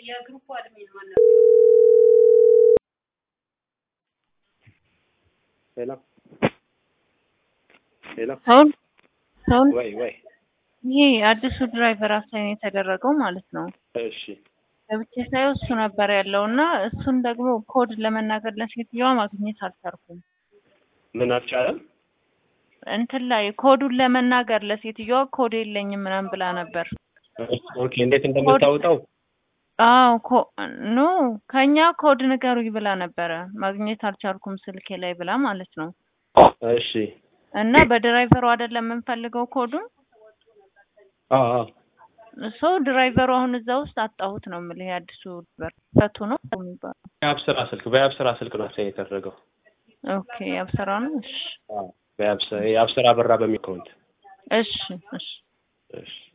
የግሩፕ አድሚን ማን ሄሎ ሄሎ ሰውን ሰውን ወይ ወይ ይሄ አዲሱ ድራይቨር አሳይን የተደረገው ማለት ነው። እሺ ገብቼ ሳየው እሱ ነበር ያለው እና እሱን ደግሞ ኮድ ለመናገር ለሴትዮዋ ማግኘት አልቻልኩም። ምን አልቻለም? እንትን ላይ ኮዱን ለመናገር ለሴትዮዋ ኮድ የለኝም ምናምን ብላ ነበር። ኦኬ እንዴት እንደምታወጣው አዎ ኮ ኖ ከኛ ኮድ ንገሩኝ ብላ ነበረ። ማግኘት አልቻልኩም ስልኬ ላይ ብላ ማለት ነው። እሺ እና በድራይቨሩ አይደለም የምንፈልገው ኮዱን አዎ አዎ እሱ ድራይቨሩ አሁን እዛ ውስጥ አጣሁት ነው የምልህ። የአዲሱ በር ፈቱ ነው የሚባለው። የአብስራ ስልክ በየአብስራ ስልክ ነው አሳይን የተደረገው። ኦኬ አብሰራ ነው። እሺ አዎ በየአብስራ የአብስራ በራ በሚል አካውንት እሺ እሺ እሺ